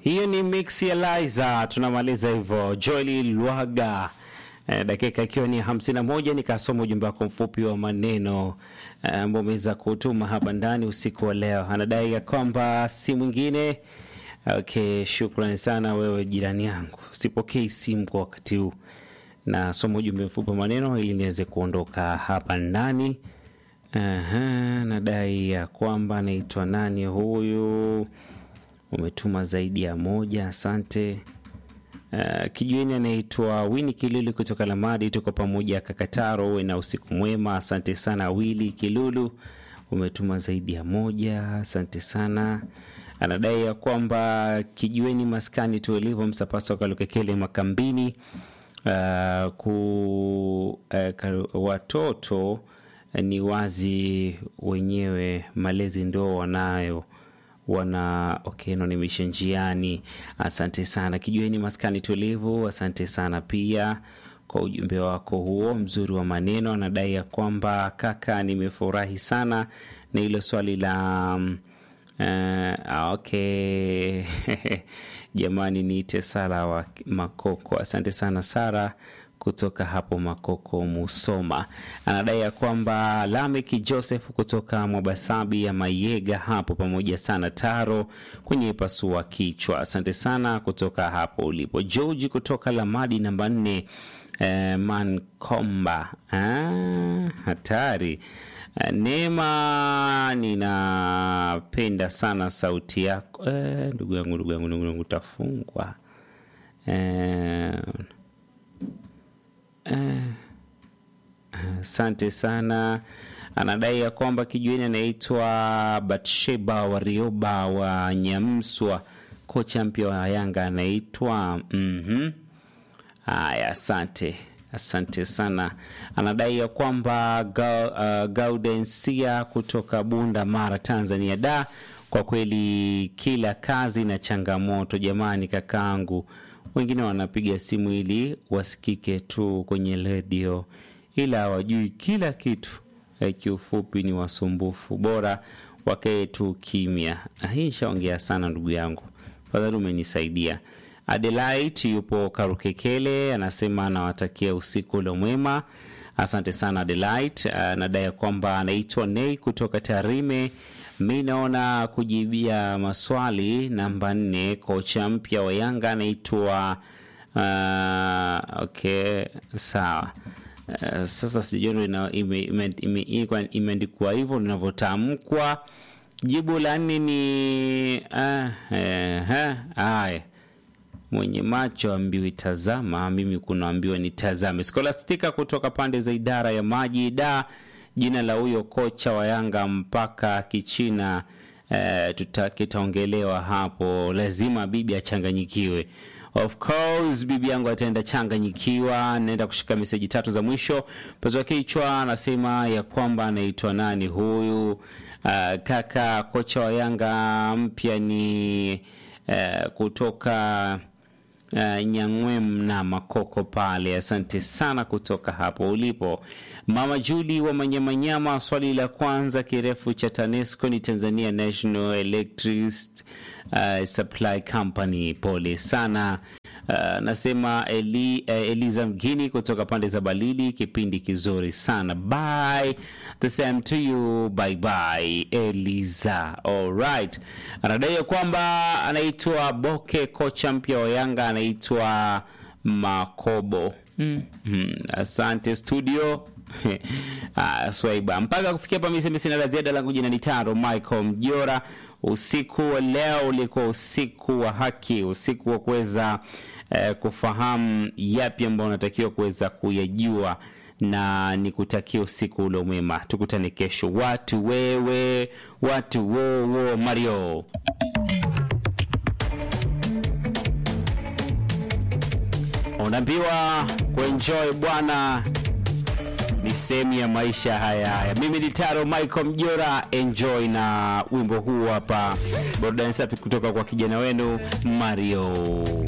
Hiyo ni mix ya Liza, tunamaliza hivyo. Joeli Lwaga eh, dakika ikiwa ni hamsini na moja nikasoma ujumbe wako mfupi wa maneno ambao eh, umeweza kutuma hapa ndani usiku wa leo. Anadai ya kwamba si mwingine okay. Shukrani sana wewe jirani yangu, sipokei simu kwa wakati huu, nasoma ujumbe mfupi wa maneno ili niweze kuondoka hapa ndani. Aha, nadai ya kwamba anaitwa nani huyu umetuma zaidi ya moja, asante. Uh, kijueni anaitwa Wini Kilulu kutoka Lamadi, tuko pamoja Kakataro, uwe na usiku mwema. Asante sana Wili Kilulu, umetuma zaidi ya moja, asante sana. Anadai ya kwamba kijueni maskani tuelivo msapasa Kalukekele Makambini, uh, ku uh, watoto ni wazi wenyewe malezi ndo wanayo wana okay, nanimisha njiani. Asante sana kijueni maskani tulivu. Asante sana pia kwa ujumbe wako huo mzuri wa maneno. Anadai ya kwamba kaka, nimefurahi sana na hilo swali la uh, okay jamani, niite Sara wa Makoko. Asante sana Sara kutoka hapo Makoko Musoma. Anadai ya kwamba Lameki Joseph kutoka Mwabasabi ya Mayega hapo pamoja sana Taro kwenye pasua kichwa. Asante sana kutoka hapo ulipo. George kutoka Lamadi namba nne eh, Mankomba ah, hatari Neema, ninapenda sana sauti yako eh, ndugu yangu ndugu yangu ndugu yangu tafungwa eh, Asante uh, sana. Anadai ya kwamba kijueni anaitwa Batsheba Warioba wa Nyamswa, kocha mpya wa Yanga anaitwa mm haya. Asante, asante sana. Anadai ya kwamba ga, uh, Gaudensia kutoka Bunda Mara, Tanzania. Da, kwa kweli kila kazi na changamoto jamani, kakaangu wengine wanapiga simu ili wasikike tu kwenye redio, ila hawajui kila kitu. Kiufupi ni wasumbufu, bora wakae tu kimya. Hii nishaongea sana ndugu yangu, fadhali umenisaidia. Adelaide yupo Karukekele, anasema anawatakia usiku ule mwema. Asante sana Adelaide. Anadai kwamba anaitwa Nei kutoka Tarime. Mi naona kujibia maswali namba nne, kocha mpya wa Yanga anaitwa uh, okay, sawa. Uh, sasa sijui imeandikwa ime, ime hivyo linavyotamkwa. Jibu la nne ni haya uh, uh, mwenye macho ambiwi tazama, mimi kunaambiwa ni tazame. Skolastika kutoka pande za idara ya maji da jina la huyo kocha wa Yanga mpaka Kichina eh, kitaongelewa hapo, lazima bibi achanganyikiwe. Of course bibi yangu ataenda changanyikiwa. Naenda kushika meseji tatu za mwisho. Pazwa kichwa anasema ya kwamba anaitwa nani huyu? Uh, kaka kocha wa Yanga mpya ni uh, kutoka uh, Nyang'wem na Makoko pale. Asante sana kutoka hapo ulipo. Mama Juli wa Manyamanyama, swali la kwanza, kirefu cha TANESCO ni Tanzania National Electricity uh, Supply Company. Pole sana. Uh, nasema Eli, uh, Eliza Mgini kutoka pande za Balili, kipindi kizuri sana. Bye. The same to you. Bye bye Eliza. Alright. Anadai kwamba anaitwa Boke, kocha mpya wa Yanga anaitwa Makobo. Mm. Hmm. Asante studio. Ah, swaiba mpaka kufikia hapa, mimi sina la ziada, langu jina ni Taro Michael Mjora. Usiku wa leo ulikuwa usiku wa haki, usiku wa kuweza eh, kufahamu yapi ambayo unatakiwa kuweza kuyajua, na nikutakia usiku ule mwema. Tukutane kesho. Watu wewe, watu wowo, Mario unaambiwa kuenjoy bwana ni sehemu ya maisha haya haya. Mimi ni Taro Michael Mjora, enjoy na wimbo huu hapa, burudani safi kutoka kwa kijana wenu Mario.